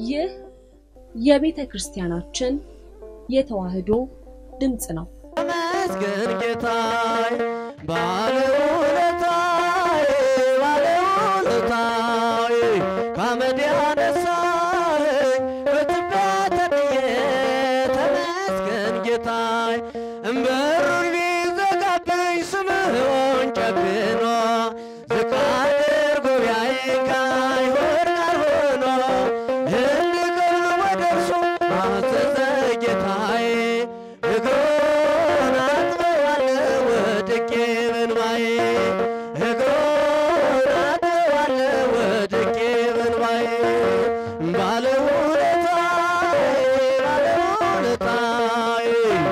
ይህ የቤተ ክርስቲያናችን የተዋሕዶ ድምፅ ነው። ተመስገን ጌታዬ ባለውለታዬ ባለውለታዬ ከአመድ ያነሳኸኝ በትቢያ ተጥዬ ተመስገን ጌታዬ እምበሩን ቢዘጋብኝ ስምህን ጨክኖ ዝቅ አድርጎ ቢያየኝ ከአይሁድ ጋር ሆኖ እንድቀርብ ወደ እርሱ ማዘዘ ጌታዬ እግሩን አጥበዋለሁ ወድቄ በእንባዬ እግሩን አጥበዋለሁ ወድቄ በእንባዬ ባለውለታዬ ባለውለታዬ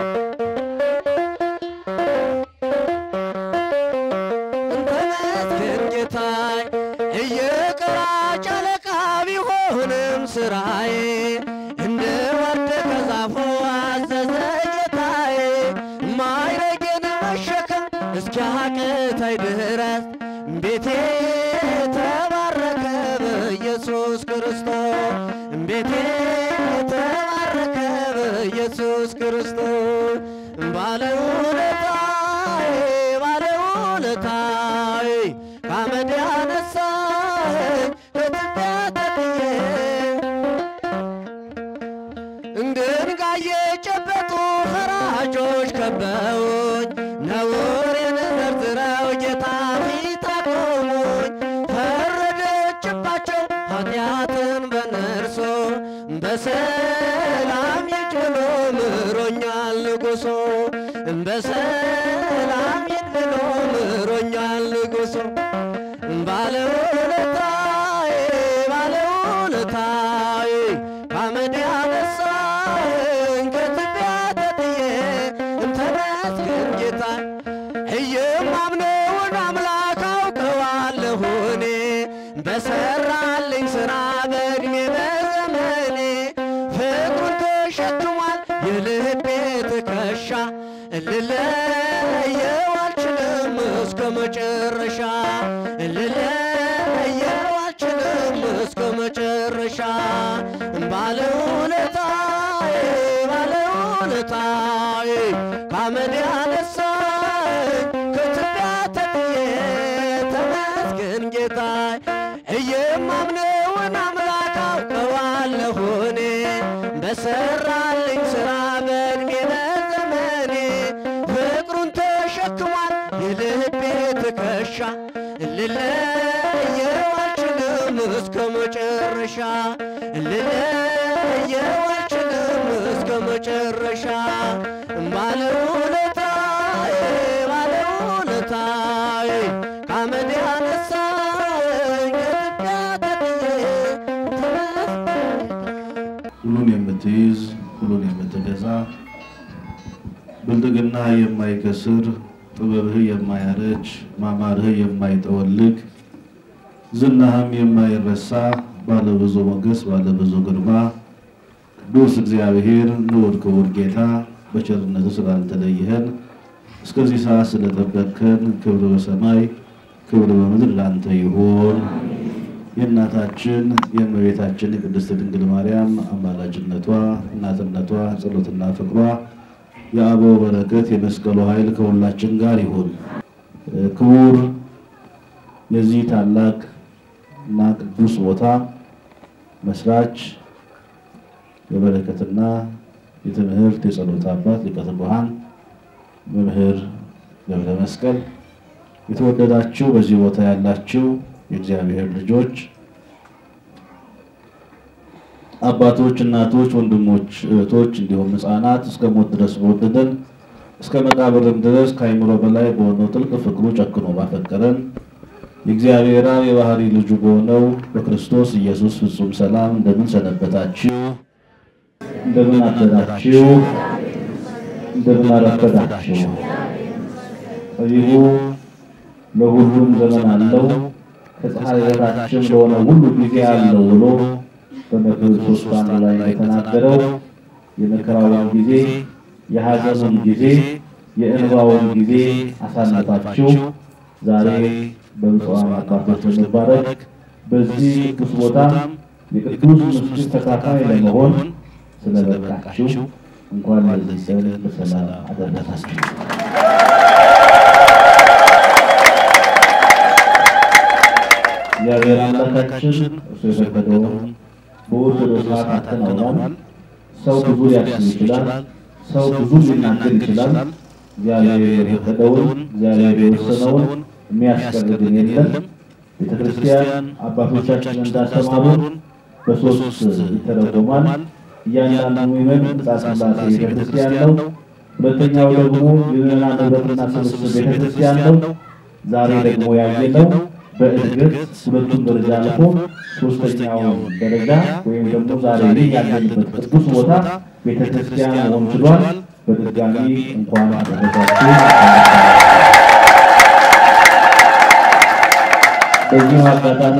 ተመስገን ጌታዬ እየቀራጭ አለቃ ቢሆንም ስራዬ እንደ ወደቀ ዛፉ አዘዘ ጌታዬ ማይረጌን መሸከም እስኪያቅተኝ ድረስ ቤቴ ተባረከ በኢየሱስ ክርስቶስ ቤቴ ተባረከ በኢየሱስ ክርስቶስ ባለውለታዬ ባለውለታዬ ከአመድ ያነሳኸኝ በትቢያ ተጥዬ ድንጋይ የጨበጡ ፈራጆች ከበውኝ ነውሬን ዘርዝረው ጌታ ፊት አቆሙኝ። ፈረደችባቸው ኃጢአትን በነርሶ በሰላም ሂድ ብሎ ምሮኛል ንጉሶ በሰላም ሂድ ብሎ ምሮኛል ንጉሶ ባለውለታዬ ባለውለታዬ ከአመድ ያነሳኸኝ ከትቢያ ተጥዬ ተመስገን ጌታዬ እየማምነውን አምላክ አውቀዋለሁ እኔ በሰራልኝ ሥራ በዕድሜ በዘመኔ ፍቅሩን ተሸክሟል የልቤ ትከሻ ልለየው አልችልም እስከ መጨረሻ ልለየው አልችልም እስከ መጨረሻ ባለውለታዬ ባለውለታዬ ከአመድ ያነሳኝ ከትቢያ ተጥዬ ተመስገን ጌታዬ እየማምነውን አምላክ አውቀዋለሁ እኔ በሰራልኝ ሥራ በዕድሜ በዘመኔ ፍቅሩን ተሸክሟል የልቤ ትከሻ ልለየው አልችልም እስከ መጨረሻ ልለየው አልችልም እስከ መጨረሻ ባለውለታዬ ባለውለታዬ ከአመድ ያነሳኝ ከትቢያ ተጥዬ ሁሉን የምትይዝ ሁሉን የምትገዛ ብልጥግና የማይከስር ጥበብህ የማያረጅ ማማርህ የማይጠወልግ ዝናህም የማይረሳ ባለብዙ ሞገስ ባለብዙ ግርማ ቅዱስ እግዚአብሔር ንዑድ ክቡር ጌታ በቸርነቱ ስላልተለየህን እስከዚህ ሰዓት ስለጠበቅከን ክብር በሰማይ ክብር በምድር ላንተ ይሁን። የእናታችን የእመቤታችን የቅድስት ድንግል ማርያም አማላጅነቷ እናትነቷ ጸሎትና ፍቅሯ የአበው በረከት የመስቀሉ ኃይል ከሁላችን ጋር ይሁን። ክቡር የዚህ ታላቅ እና ቅዱስ ቦታ መስራች የበረከትና የትምህርት የጸሎት አባት ሊቀ ትጉሃን መምህር ገብረ መስቀል የተወደዳችሁ በዚህ ቦታ ያላችሁ የእግዚአብሔር ልጆች አባቶች፣ እናቶች፣ ወንድሞች፣ እህቶች እንዲሁም ሕፃናት እስከ ሞት ድረስ በወደደን እስከ መቃብርም ድረስ ከአይምሮ በላይ በሆነው ጥልቅ ፍቅሩ ጨክኖ ባፈቀረን የእግዚአብሔር አብ የባህሪ ልጁ በሆነው በክርስቶስ ኢየሱስ ፍጹም ሰላም እንደምን ሰነበታችሁ? እንደምን አደራችሁ? እንደምን አረፈዳችሁ? ጠቢቡ ለሁሉም ዘመን አለው ከፀሐይ በታችም ለሆነ ሁሉ ጊዜ አለው ብሎ በመክብብ ሶስት አንድ ላይ የተናገረው የመከራውን ጊዜ የሐዘኑን ጊዜ የእንባውን ጊዜ አሳልፋችሁ ዛሬ በብፁዓን አባቶች በመባረክ በዚህ ቅዱስ ቦታ የቅዱስ ምስጢር ተካፋይ ለመሆን ስለበቃችሁ እንኳን ለዚህ ቀን በሰላም አደረሳችሁ። እግዚአብሔር አምላካችን እርሱ የፈቀደውን በኦርቶዶክስ ስርዓት አከናውኗል። ሰው ብዙ ሊያስብ ይችላል። ሰው ብዙ ሊናገር ይችላል። እግዚአብሔር የፈቀደውን እግዚአብሔር የወሰነውን የሚያስቀር ግን የለም። ቤተ ክርስቲያን አባቶቻችን እንዳስተማሩን በሶስት ይተረጎማል። እያንዳንዱ ምዕመን ሕንፃ ሥላሴ ቤተ ክርስቲያን ነው። ሁለተኛው ደግሞ የምዕመናን ኅብረትና ስብስብ ቤተ ክርስቲያን ነው። ዛሬ ደግሞ ያየነው በእድገት ሁለቱም ደረጃ አልፎ ሶስተኛው ደረጃ ወይም ደግሞ ዛሬ ላይ ያለንበት ቅዱስ ቦታ ቤተ ክርስቲያን መሆን ችሏል። በድጋሚ እንኳን አደረሳችሁ። በዚሁ አጋጣሚ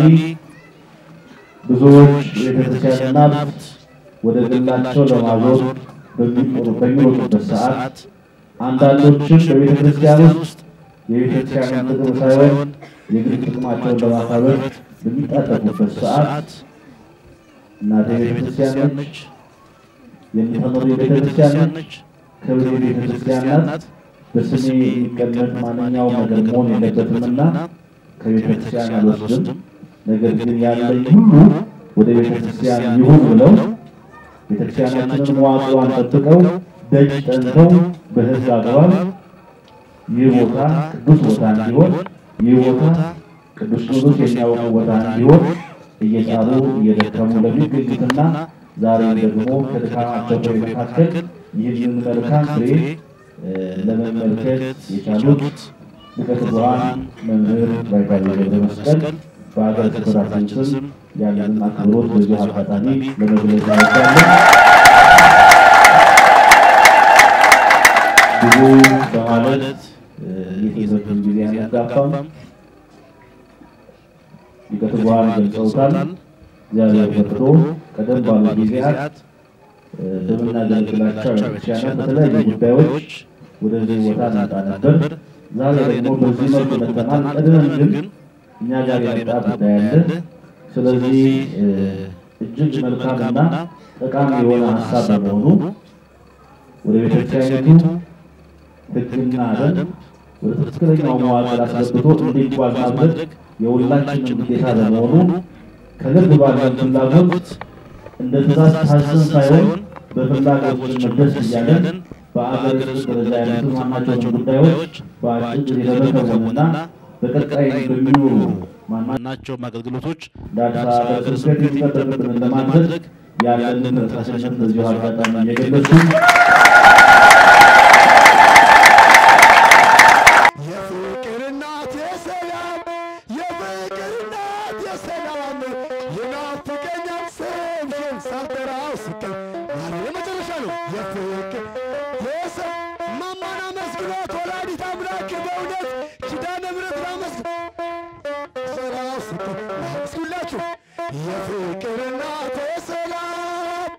ብዙዎች የቤተክርስቲያንን ሀብት ወደ ግላቸው ለማዞር በሚሮጡበት ሰዓት አንዳንዶችም በቤተክርስቲያን ውስጥ የቤተክርስቲያንን ጥቅም ሳይሆን የግል ጥቅማቸውን ለማካበት በሚጣጠፉበት ሰዓት እናቴ ቤተክርስቲያን ነች፣ የምትኖር ቤተክርስቲያን ነች፣ ክብር ቤተክርስቲያን ናት። በስሜ የሚቀመጥ ማንኛውም ነገር መሆን የለበትምና ከቤተክርስቲያን አልወስድም። ነገር ግን ያለኝ ሁሉ ወደ ቤተክርስቲያን ይሁን ብለው ቤተክርስቲያናችንን መዋቅሯን ጠብቀው ደጅ ጠንተው በሕግ አግባብ ይህ ቦታ ቅዱስ ቦታ እንዲሆን ይህ ቦታ ቅዱስ ቅዱስ የሚያውቁ ቦታ እንዲሆን እየጣሩ እየደከሙ ለሚገኙትና ዛሬ ደግሞ ከድካማቸው ፍሬ መካከል ይህንን መልካም ፍሬ ለመመልከት የቻሉት ሊቀ ትጉሃን መምህር ባይታዊ ገብረ መስቀል በሀገረ ስብከታችን ስም ያለንን አክብሮት በዚሁ አጋጣሚ ለመግለጽ እንወዳለን። ብዙ በማለት የትምህርትን ጊዜ አንጋፋም። ሊቀ ትጉሃን ገልጸውታል። እግዚአብሔር ፈቅዶ ቀደም ባሉ ጊዜያት በምናገለግላቸው ቤተክርስቲያናት በተለያዩ ጉዳዮች ወደዚህ ቦታ እንመጣ ነበር። ዛሬ ደግሞ በዚህ መልኩ መጥተናል። ቀድመን ግን እኛ ጋር የመጣ ጉዳይ አለ። ስለዚህ እጅግ መልካምና ጠቃሚ የሆነ ሀሳብ በመሆኑ ወደ ቤተክርስቲያኒቱ ሕግና ደንብ ወደ ትክክለኛው መዋቅር አስገብቶ እንዲጓዝ ማድረግ የሁላችንም ግዴታ በመሆኑ ከልብ ባለን ፍላጎት እንደ ትእዛዝ ታዘን ሳይሆን በፍላጎት መደስ እያለን በአገር ውስጥ ደረጃ ያሉትን ማናቸውን ጉዳዮች በአጭር ጊዜ ለመከወንና በቀጣይ በሚኖሩ ማናቸውም አገልግሎቶች ዳሳ በስብከት የሚጠበቅብንን ለማድረግ ያለንን ተነሳሽነት በዚሁ አጋጣሚ እየገለጹ የፍቅር እናት የሰላም የፍቅር እናት የሰላም ይናፍቀኛል ስምሽን ሳልጠራው ስቀር ዛሬ የመጨረሻ ነው። የፍቅር የሰ ማማን አመስግኗት ወላዲተ አምላክ በእውነት ኪዳነ ምሕረት ላመስግን ሰራው ስቀር እስኪላችሁ የፍቅር እናት የሰላም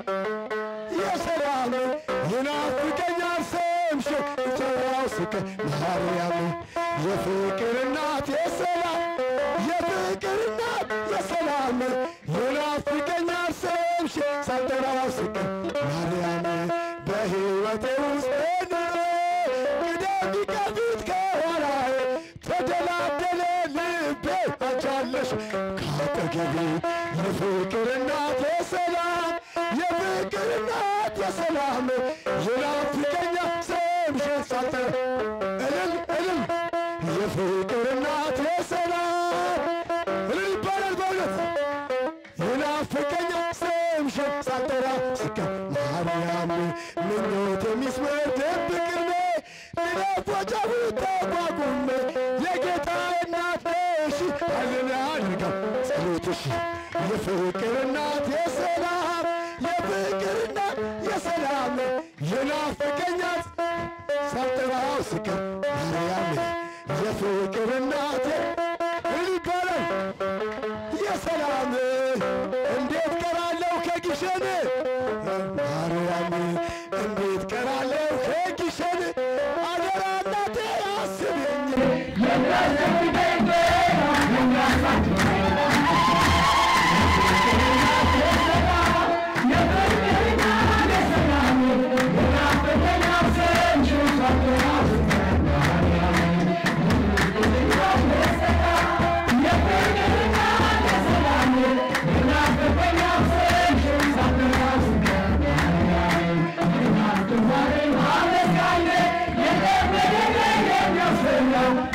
የሰላም ይናፍቀኛል ስምሽን ሰራው ስቀር ማርያም የፍቅር እናት የሰላም የፍቅር እናት የሰላም ይናፍቀኛል ስምሽን ሳልጠራው ስቀር ማርያም በሕይወቴ ውስጥ ቅደም ከፊት ከኋላዬ ተደላደለ ልቤ አንቻለሽ ካጠገቤ የፍቅር እናት የሰላም የፍቅር እናት የሰላም ይናፍቀኛል ስምሽን ሳልጠራ እልል እልል የፍቅር እናት የሰላም እልል ይባላል በእውነት ይናፍቀኛል ስምሽን ሳልጠራ ስቀር ማርያም ምኞት የሚስመር ድብቅርሜ ልለፎጫፉ ተጓጉሜ የጌታ እናት ነሽ ኃይልን ያድርገው ጸሎትሽ የፍቅር እናት የሰላም የፍቅር እናት የሰላም ይናፍቀኛል ሳልጠራው ስቀር ማርያም የፍቅር እናት እልል ይባላል የሰላም እንዴት ቀራለሁ ከግሸን ማርያም እንዴት ቀራለሁ ከግሸን አደራ እናቴ አስብኝ Yes,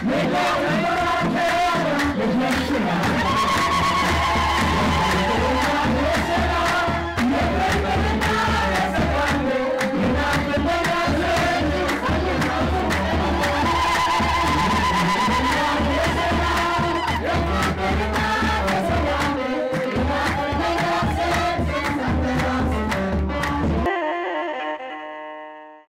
Thank you.